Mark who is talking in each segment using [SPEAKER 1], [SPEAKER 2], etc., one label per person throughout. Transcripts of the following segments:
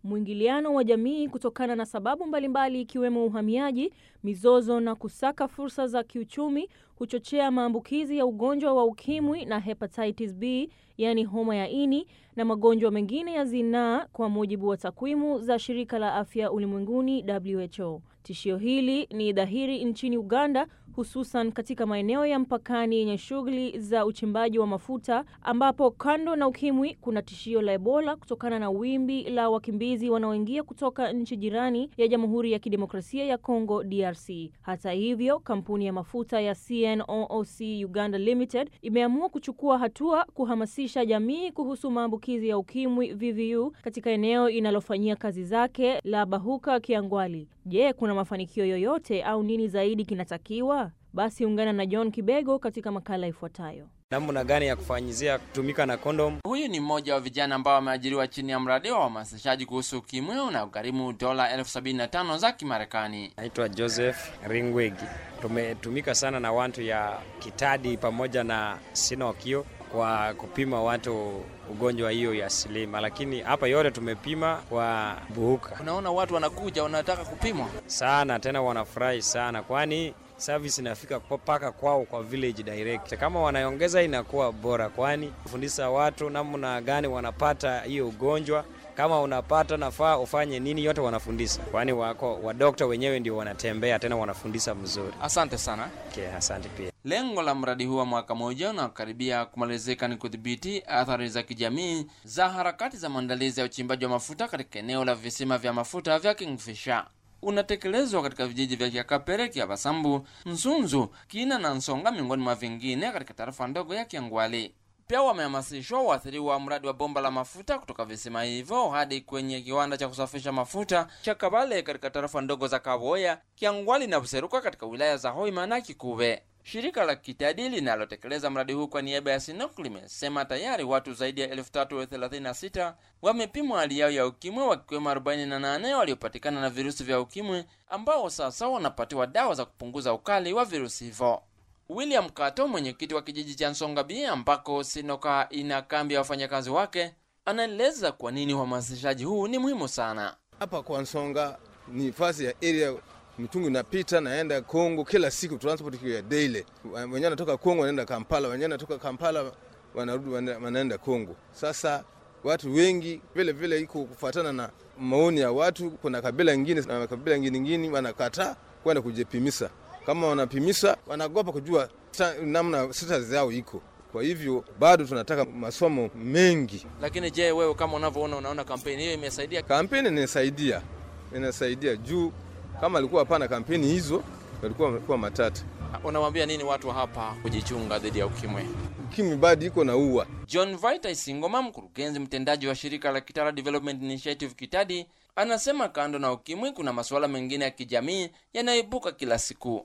[SPEAKER 1] mwingiliano wa jamii kutokana na sababu mbalimbali ikiwemo uhamiaji, mizozo na kusaka fursa za kiuchumi huchochea maambukizi ya ugonjwa wa ukimwi na hepatitis B, yaani homa ya ini na magonjwa mengine ya zinaa, kwa mujibu wa takwimu za shirika la afya ulimwenguni WHO. Tishio hili ni dhahiri nchini Uganda, hususan katika maeneo ya mpakani yenye shughuli za uchimbaji wa mafuta, ambapo kando na ukimwi kuna tishio la Ebola kutokana na wimbi la wakimbizi wanaoingia kutoka nchi jirani ya Jamhuri ya Kidemokrasia ya Kongo DRC. Hata hivyo, kampuni ya mafuta ya CNOOC Uganda Limited imeamua kuchukua hatua kuhamasisha jamii kuhusu maambukizi ya ukimwi VVU katika eneo inalofanyia kazi zake la Bahuka Kiangwali. Je, kuna mafanikio yoyote au nini zaidi kinatakiwa? Basi ungana na John Kibego katika makala ifuatayo.
[SPEAKER 2] Namna gani ya kufanyizia kutumika na kondom?
[SPEAKER 3] Huyu ni mmoja wa vijana ambao wameajiriwa chini ya mradi wa uhamasishaji kuhusu ukimwi unaogharimu dola elfu sabini na tano za Kimarekani.
[SPEAKER 2] Naitwa Joseph Ringwegi. Tumetumika sana na watu ya Kitadi pamoja na Sinokio kwa kupima watu ugonjwa hiyo ya silima, lakini hapa yote tumepima kwa Buhuka.
[SPEAKER 3] Unaona watu wanakuja wanataka kupimwa
[SPEAKER 2] sana, tena wanafurahi sana, kwani service inafika mpaka kwao kwa village direct. Kama wanaongeza inakuwa bora, kwani kufundisha watu namna gani wanapata hiyo ugonjwa kama unapata nafaa ufanye nini, yote wanafundisha, kwani wako wadokta wenyewe ndio wanatembea tena wanafundisha mzuri.
[SPEAKER 3] Asante sana.
[SPEAKER 2] Okay, asante pia.
[SPEAKER 3] Lengo la mradi huu wa mwaka mmoja unaokaribia kumalizika ni kudhibiti athari za kijamii za harakati za maandalizi ya uchimbaji wa mafuta katika eneo la visima vya mafuta vya Kingfisher. Unatekelezwa katika vijiji vya Kiakapere, Kiabasambu, Nsunzu, Kina na Nsonga miongoni mwa vingine katika tarafa ndogo ya Kiangwali. Pia wamehamasishwa waathiriwa wa mradi wa bomba la mafuta kutoka visima hivyo hadi kwenye kiwanda cha kusafisha mafuta cha Kabale katika tarafa ndogo za Kaboya, Kiangwali na Buseruka katika wilaya za Hoima na Kikuve. Shirika la Kitadi linalotekeleza mradi huu kwa niaba ya Sinok limesema tayari watu zaidi ya elfu tatu thelathini na sita wamepimwa hali yao ya ukimwi, wakiwemo 48 waliopatikana na virusi vya ukimwi ambao sasa wanapatiwa dawa za kupunguza ukali wa virusi hivyo. William Kato, mwenyekiti wa kijiji cha Nsonga B ambako Sinoka ina kambi ya wafanyakazi wake, anaeleza kwa nini uhamasishaji huu ni muhimu sana.
[SPEAKER 4] Hapa kwa Nsonga ni fasi ya area mitungi inapita naenda Kongo kila siku, transport ya daily. Wenyewe wanatoka Kongo wanaenda Kampala, wenyewe wanatoka Kampala wanarudi wanaenda Kongo. Sasa watu wengi vile vile iko kufuatana na maoni ya watu. Kuna kabila ingine na kabila ingine ingine wanakataa kwenda kujipimisa. Kama wanapimisa wanagopa kujua namna status yao iko. Kwa hivyo bado tunataka masomo mengi.
[SPEAKER 3] Lakini je, wewe kama unavyoona, unaona kampeni hiyo imesaidia?
[SPEAKER 4] Kampeni inasaidia, inasaidia juu kama alikuwa hapana kampeni hizo walikuwa walikuwa matata.
[SPEAKER 3] Unawambia nini watu hapa kujichunga dhidi ya ukimwi?
[SPEAKER 4] Ukimwi bado iko na ua.
[SPEAKER 3] John Vita Isingoma, mkurugenzi mtendaji wa shirika la Kitara Development Initiative Kitadi, anasema kando na ukimwi kuna masuala mengine ya kijamii yanayoibuka kila siku.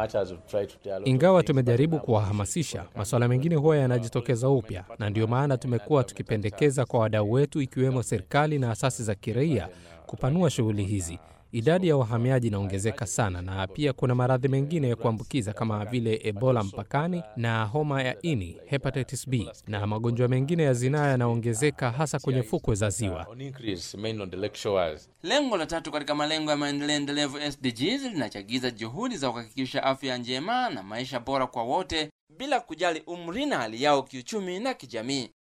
[SPEAKER 5] Ingawa tumejaribu kuwahamasisha, masuala mengine huwa yanajitokeza upya, na ndio maana tumekuwa tukipendekeza kwa wadau wetu, ikiwemo serikali na asasi za kiraia, kupanua shughuli hizi. Idadi ya wahamiaji inaongezeka sana, na pia kuna maradhi mengine ya kuambukiza kama vile Ebola mpakani na homa ya ini, hepatitis B, na magonjwa mengine ya zinaa yanaongezeka hasa kwenye fukwe za ziwa.
[SPEAKER 3] Lengo la tatu katika malengo ya maendeleo endelevu SDGs linachagiza juhudi za kuhakikisha afya njema na maisha bora kwa wote bila kujali umri na hali yao kiuchumi na kijamii.